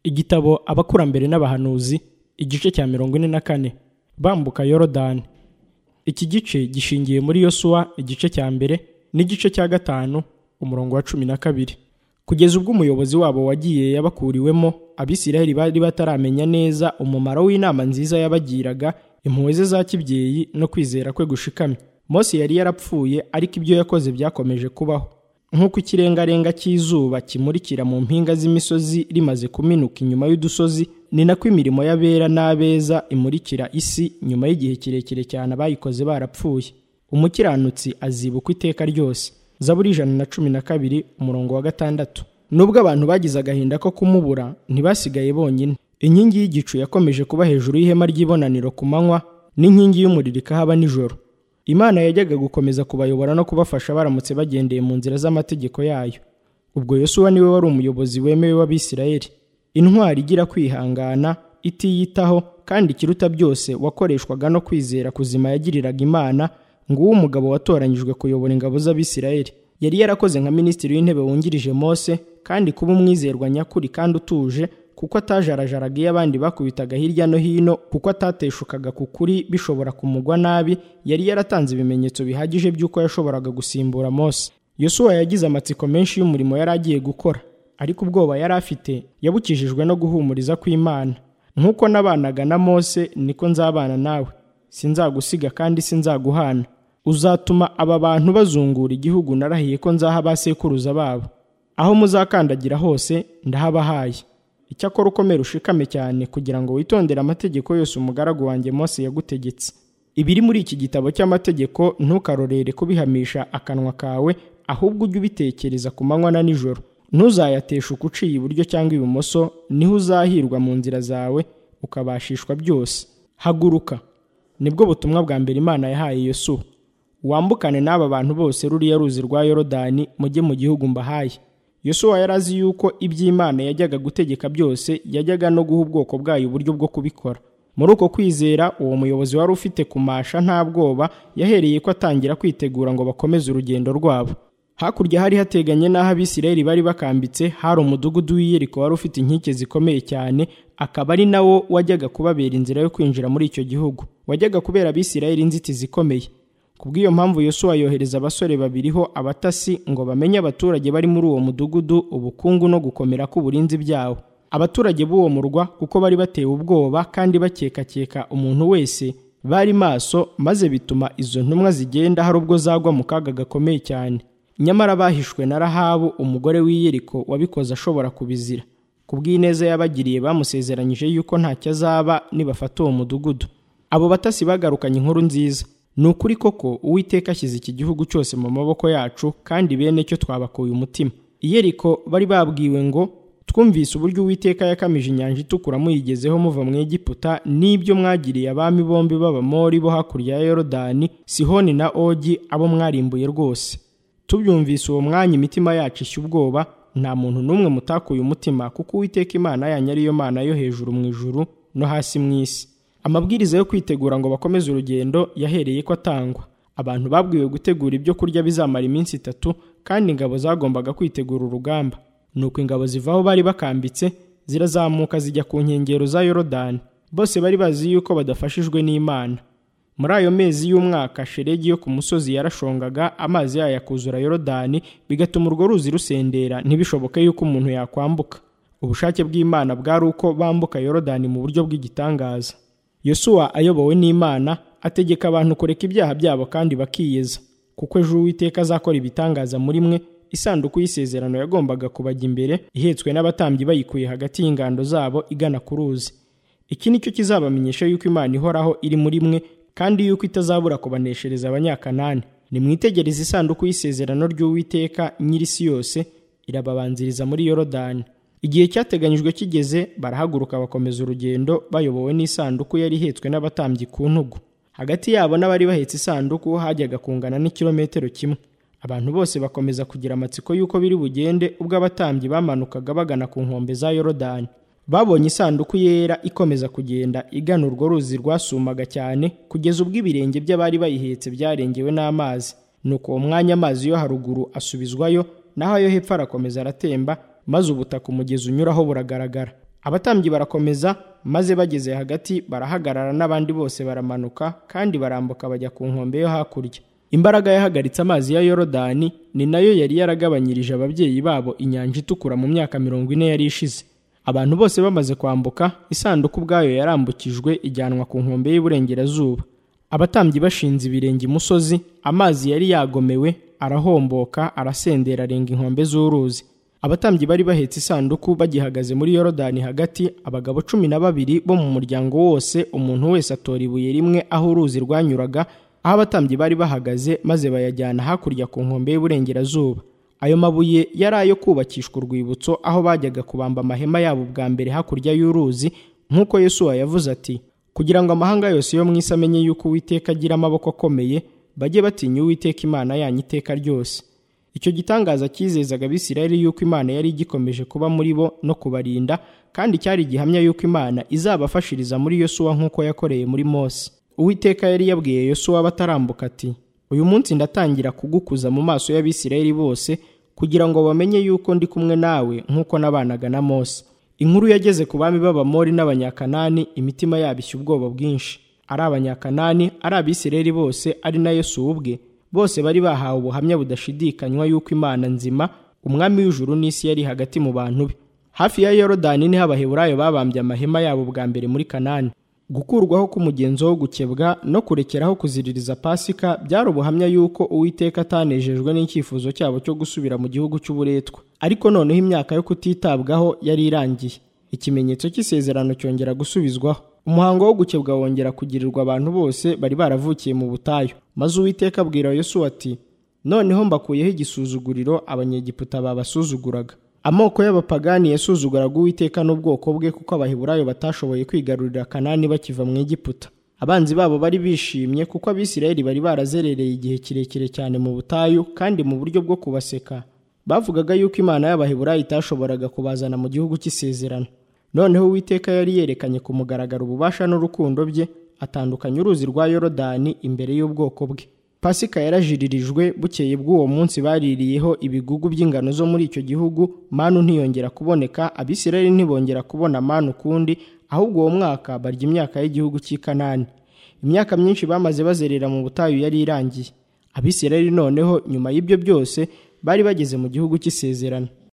igitabo abakurambere n'abahanuzi igice cya mirongo ine na kane bambuka yorodani iki gice gishingiye muri yosuwa igice cya mbere n'igice cya gatanu umurongo wa cumi na kabiri kugeza ubwo umuyobozi wabo wagiye yabakuriwemo abisiraheli bari bataramenya neza umumaro w'inama nziza yabagiraga impuhwe ze za kibyeyi no kwizera kwe gushikamye mose yari yarapfuye ariko ibyo yakoze byakomeje kubaho nk'uko ikirengarenga cy'izuba kimurikira mu mpinga z'imisozi rimaze kuminuka inyuma y'udusozi ni nako imirimo y'abera n'abeza imurikira isi nyuma y'igihe kirekire cyane abayikoze barapfuye umukiranutsi azibukwa iteka ryose zaburi ijana na cumi na kabiri umurongo wa gatandatu nubwo abantu bagize agahinda ko kumubura ntibasigaye bonyine inkingi y'igicu yakomeje kuba hejuru y'ihema ry'ibonaniro ku manywa n'inkingi y'umuriro ikahaba nijoro imana yajyaga gukomeza kubayobora no kubafasha baramutse bagendeye mu nzira z'amategeko yayo ubwo yosuwa niwe wari umuyobozi wemewe w'abisirayeli intwari igira kwihangana itiyitaho kandi ikiruta byose wakoreshwaga no kwizera kuzima yagiriraga imana ngo uwo umugabo watoranyijwe kuyobora ingabo z'abisirayeli yari yarakoze nka minisitiri w'intebe wungirije mose kandi kuba umwizerwa nyakuri kandi utuje kuko atajarajaraga iyo abandi bakubitaga hirya no hino kuko atateshukaga ku kuri bishobora kumugwa nabi yari yaratanze ibimenyetso bihagije by'uko yashoboraga gusimbura mose yosuwa yagize amatsiko menshi y'umurimo yari agiye gukora ariko ubwoba yari afite yabukijijwe no guhumuriza kw'imana nk'uko nabanaga na mose niko nzabana nawe sinzagusiga kandi sinzaguhana uzatuma aba bantu bazungura igihugu narahiye ko nzaha abasekuruza babo aho muzakandagira hose ndahabahaye icyakora ukomere ushikame cyane kugira ngo witondere amategeko yose umugaragu wanjye mose yagutegetse ibiri muri iki gitabo cy'amategeko ntukarorere kubihamisha akanwa kawe ahubwo ujye ubitekereza ku manywa na nijoro ntuzayateshe uciye iburyo cyangwa ibumoso niho uzahirwa mu nzira zawe ukabashishwa byose haguruka nibwo butumwa bwa mbere imana yahaye yosuwa wambukane n'aba bantu bose ruriya ruzi rwa yorodani mujye mu gihugu mbahaye yosuwa yari azi yuko iby'imana yajyaga gutegeka byose yajyaga no guha ubwoko bwayo uburyo bwo kubikora muri uko kwizera uwo muyobozi wari ufite kumasha nta bwoba yahereye ko atangira kwitegura ngo bakomeze urugendo rwabo hakurya hari hateganye n'aho abisirayeli bari bakambitse hari umudugudu w'iyeriko wari ufite inkike zikomeye cyane akaba ari nawo wajyaga kubabera inzira yo kwinjira muri icyo gihugu wajyaga kubera abisirayeli inzitizi ikomeye kubw'iyo mpamvu yosuwa yohereza abasore babiriho abatasi ngo bamenye abaturage bari muri uwo mudugudu ubukungu no gukomera k'uburinzi byawo abaturage b'uwo murwa kuko bari batewe ubwoba kandi bakekakeka umuntu wese bari maso maze bituma izo ntumwa zigenda hari ubwo zagwa mu kaga gakomeye cyane nyamara bahishwe na rahabu umugore w'iyeriko wabikoze ashobora kubizira kubw'ineza yabagiriye bamusezeranyije yuko ntacyo azaba nibafata uwo mudugudu abo batasi bagarukanye inkuru nziza ni ukuri koko uwiteka ashyize iki gihugu cyose mu maboko yacu kandi bene cyo twabakuye umutima iyeriko bari babwiwe ngo twumvise uburyo uwiteka yakamije inyanja itukura muyigezeho muva mu egiputa n'ibyo mwagiriye abami bombi b'abamori bo hakurya ya yorodani sihoni na ogi abo mwarimbuye rwose tubyumvise uwo mwanya imitima yacu ishya ubwoba nta muntu n'umwe mutakuye umutima kuko uwiteka imana yanyu ariyo mana yo hejuru mu ijuru no hasi mu isi amabwiriza yo kwitegura ngo bakomeze urugendo yahereye ko atangwa abantu babwiwe gutegura ibyo kurya bizamara iminsi itatu kandi ingabo zagombaga kwitegura urugamba nuko ingabo ziva aho bari bakambitse zirazamuka zijya ku nkengero za yorodani bose bari bazi yuko badafashijwe n'imana muri ayo mezi y'umwaka sheregi yo ku musozi yarashongaga amazi yayo akuzura yorodani bigatuma urwo ruzi rusendera ntibishoboke yuko umuntu yakwambuka ubushake bw'imana bwari uko bambuka yorodani mu buryo bw'igitangaza yosuwa ayobowe n'imana ategeka abantu kureka ibyaha byabo kandi bakiyeza kuko ejo uwiteka azakora ibitangaza muri mwe isanduku y'isezerano yagombaga kubajya imbere ihetswe n'abatambyi bayikuye hagati y'ingando zabo igana ku ruzi iki ni cyo kizabamenyesha yuko imana ihoraho iri muri mwe kandi yuko itazabura kubaneshereza abanyakanani nimwitegereze isanduku y'isezerano ry'uwiteka nyir'isi yose irababanziriza muri yorodani igihe cyateganyijwe kigeze barahaguruka bakomeza urugendo bayobowe n'isanduku yari ihetswe n'abatambyi ku ntugu hagati yabo n'abari bahetse isanduku hajyaga kungana n'ikirometero kimwe abantu bose bakomeza kugira amatsiko y'uko biri bugende ubwo abatambyi bamanukaga bagana ku nkombe za yorodani babonye isanduku yera ikomeza kugenda igana urwo ruzi rwasumaga cyane kugeza ubwo ibirenge by'abari bayihetse byarengewe n'amazi nuko uwo mwanya amazi yo haruguru asubizwayo naho ayo hepfo arakomeza aratemba maze ubutaka umugezi unyuraho buragaragara abatambyi barakomeza maze bageze hagati barahagarara n'abandi bose baramanuka kandi barambuka bajya ku nkombe yo hakurya imbaraga yahagaritse amazi ya yorodani ni nayo yari yaragabanyirije ababyeyi babo inyanja itukura mu myaka mirongo ine yari ishize abantu bose bamaze kwambuka isanduku ubwayo yarambukijwe ijyanwa ku nkombe y'iburengerazuba abatambyi bashinze ibirenge imusozi amazi yari yagomewe arahomboka arasendera arenga inkombe z'uruzi abatambyi bari bahetse isanduku bagihagaze muri yorodani hagati abagabo cumi na babiri bo mu muryango wose umuntu wese atora ibuye rimwe aho uruzi rwanyuraga aho abatambyi bari bahagaze maze bayajyana hakurya ku nkombe y'uburengerazuba ayo mabuye yari ayo kubakishwa urwibutso aho bajyaga kubamba amahema yabo bwa mbere hakurya y'uruzi nk'uko yesuwa yavuze ati kugira ngo amahanga yose yo mu isi amenye yuko uwiteka agira amaboko akomeye bajye batinya uwiteka imana yanyu iteka ryose icyo gitangaza cyizezaga abisirayeli yuko imana yari igikomeje kuba muri bo no kubarinda kandi cyari gihamya yuko imana izabafashiriza muri yosuwa nk'uko yakoreye muri mose uwiteka yari yabwiye yosuwa batarambuka ati uyu munsi ndatangira kugukuza mu maso y'abisirayeli bose kugira ngo bamenye yuko ndi kumwe nawe nk'uko nabanaga na mose inkuru yageze ku bami b'abamori n'abanyakanani imitima yabo ishya ubwoba bwinshi ari abanyakanani ari abisirayeli bose ari na yesu ubwe bose bari bahawe ubuhamya budashidikanywa yuko imana nzima umwami w'ijuru n'isi yari hagati mu bantu be hafi ya yorodani niho abaheburayo babambye amahema yabo bwa mbere muri kanani gukurwaho k'umugenzo wo gukebwa no kurekeraho kuziririza pasika byari ubuhamya yuko uwiteka atanejejwe n'icyifuzo cyabo cyo gusubira mu gihugu cy'uburetwa ariko noneho imyaka yo kutitabwaho yari irangiye ikimenyetso cy'isezerano cyongera gusubizwaho umuhango wo gukebwa wongera kugirirwa abantu bose bari baravukiye mu butayu maze uwiteka abwira yosuwa ati noneho mbakuyeho igisuzuguriro abanyegiputa babasuzuguraga amoko y'abapagani yasuzuguraga uwiteka n'ubwoko bwe kuko abaheburayo batashoboye kwigarurira kanani bakiva mu egiputa abanzi babo bari bishimye kuko abisirayeli bari barazerereye igihe kirekire cyane mu butayu kandi mu buryo bwo kubaseka bavugaga yuko imana y'abaheburayo itashoboraga kubazana mu gihugu cy'isezerano noneho uwiteka yari yerekanye ku mugaragaro ububasha n'urukundo bye atandukanya uruzi rwa yorodani imbere y'ubwoko bwe pasika yarajiririjwe bukeye bw'uwo munsi baririyeho ibigugu by'ingano zo muri icyo gihugu manu ntiyongera kuboneka abisirayeli ntibongera kubona manu ukundi ahubwo uwo mwaka barya imyaka y'igihugu cy'i kanani imyaka myinshi bamaze bazerera mu butayu yari irangiye abisirayeli noneho nyuma y'ibyo byose bari bageze mu gihugu cy'isezerano